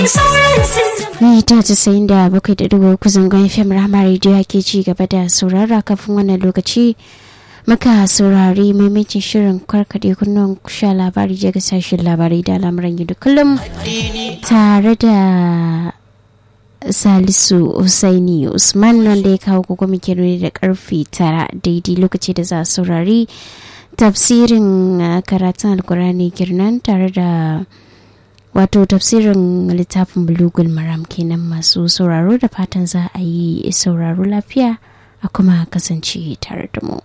mita casa'in da bakwai da dubu uku zangon fm rama rediyo ke ci gaba da saurara kafin wannan lokaci muka saurari maimacin shirin karkaɗe kunnuwan sha labari daga sashen labarai da al'amuran yau da kullum tare da salisu usaini usman wanda ya kawo gogo muke da karfe tara daidai lokaci da za a saurari tafsirin karatun alkurani girnan tare da wato tafsirin littafin bulugul maram kenan masu sauraro da fatan za a yi sauraro lafiya a kuma kasance tare da mu.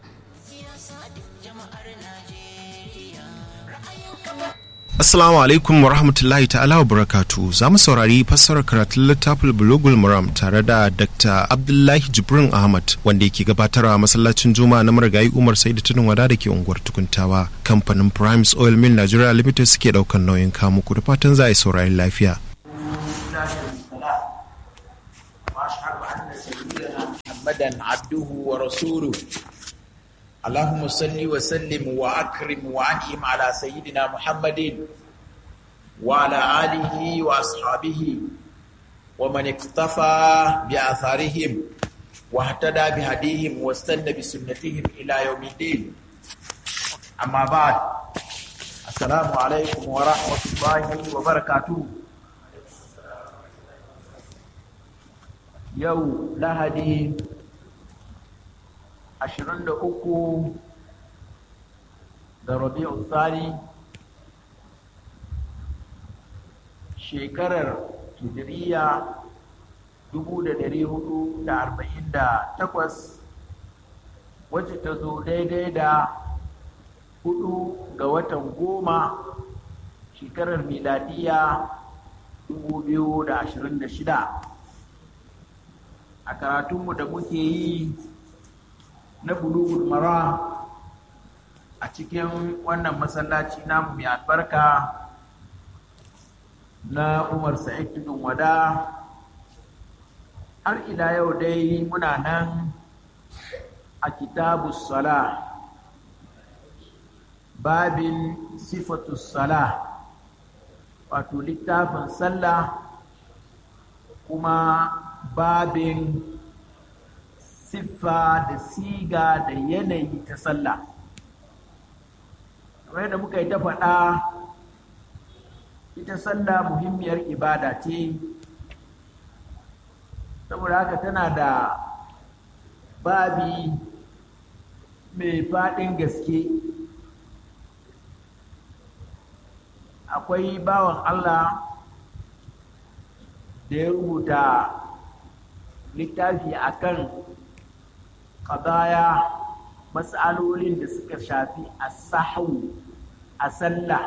Assalamu alaikum wa rahmatullahi ta'ala wa barakatu za mu saurari fassarar karatun littafin bulugul maram tare da Dr. Abdullahi Jibrin Ahmad wanda yake gabatarwa masallacin Juma'a na marigayi Umar Saidu Tunin Wada da ke unguwar Tukuntawa. Kamfanin Primes Oil Mill Nigeria Limited suke daukan nauyin kamuku da fatan za a yi saurari lafiya. محمدا عبده ورسوله اللهم صل وسلم واكرم وانعم على سيدنا محمد وعلى اله واصحابه ومن اقتفى باثارهم واهتدى بهديهم واستنى بسنتهم الى يوم الدين اما بعد السلام عليكم ورحمه الله وبركاته yau lahadi 23 ga rabi'u tsari shekarar hijiriya 448 wacce ta zo daidai da hudu ga watan goma shekarar miladiya 2026 a karatunmu da muke yi na bulugul mara a cikin wannan masallaci namu mai albarka na umar sa'id tudun wada har ila yau dai muna nan a kitabu sala babin sifatu sala wato littafin sallah kuma babin siffa da siga da yanayi ta sallah kamar yadda muka yi ta faɗa ita sallah muhimmiyar ibada ce saboda haka tana da babi mai faɗin gaske akwai bawan allah da ya rubuta littafi akan ƙadaya matsalolin da suka shafi a sahu a sallah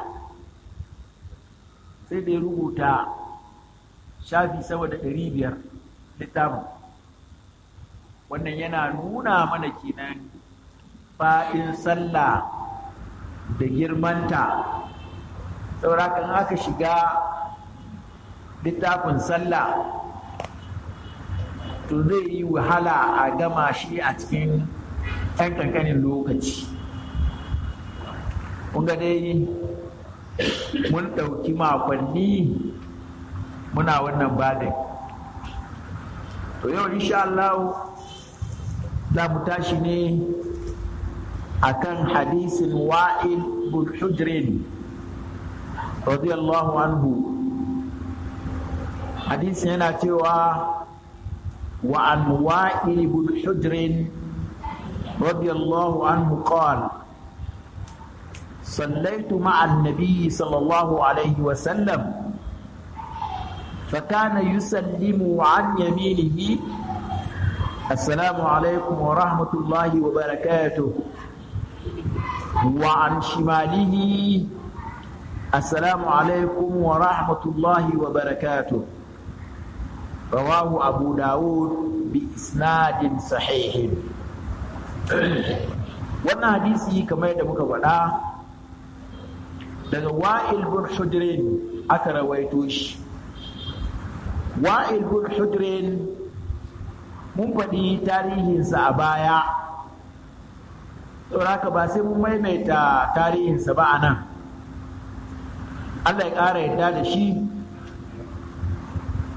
sai da ya rubuta shafi sama da ɗari biyar littafin wannan yana nuna mana kenan faɗin sallah da girmanta saurakan aka shiga littafin sallah to zai yi wahala a gama shi a cikin ɗan ƙanƙanin lokaci ga dai mun ɗauki makonni muna wannan badin to yau insha Allah za mu tashi ne akan hadisin wa'il bin hujrin radiyallahu anhu hadisin yana cewa وعن وائل بن حجر رضي الله عنه قال صليت مع النبي صلى الله عليه وسلم فكان يسلم عن يمينه السلام عليكم ورحمة الله وبركاته وعن شماله السلام عليكم ورحمة الله وبركاته رواه أبو داود بإسناد صحيح wannan hadisi kamar yadda muka faɗa daga wa'il bin hudrin aka rawaito shi wa'il bin hudrin mun faɗi tarihinsa a baya haka ba sai mun maimaita tarihinsa ba a nan allah ya ƙara yadda da shi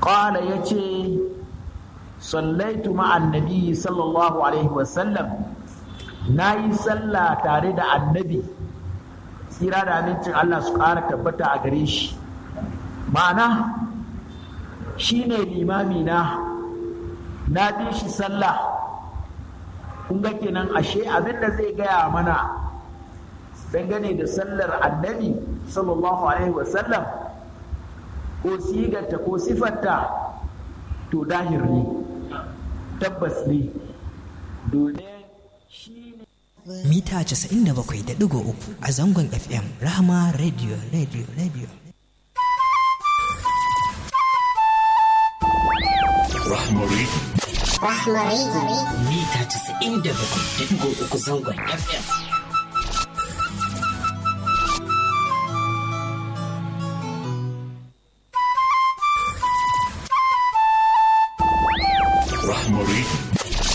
ƙala ya ce sallaitu ma'an nabi sallallahu alaihi wasallam na yi sallah tare da annabi tsira da amincin Allah su ƙara tabbata a gare shi ma'ana shi ne limami na na bi shi sallah kun ga kenan ashe abin da zai gaya mana dangane da sallar annabi sallallahu alaihi wasallam ko sigarta ko sifarta to dahir ne tabbas ne domin shi ne mita 97.3 a zangon fm rahama radio radio radio Rahmari. Rahmari. mita 97.3 zangon fm Rahmari.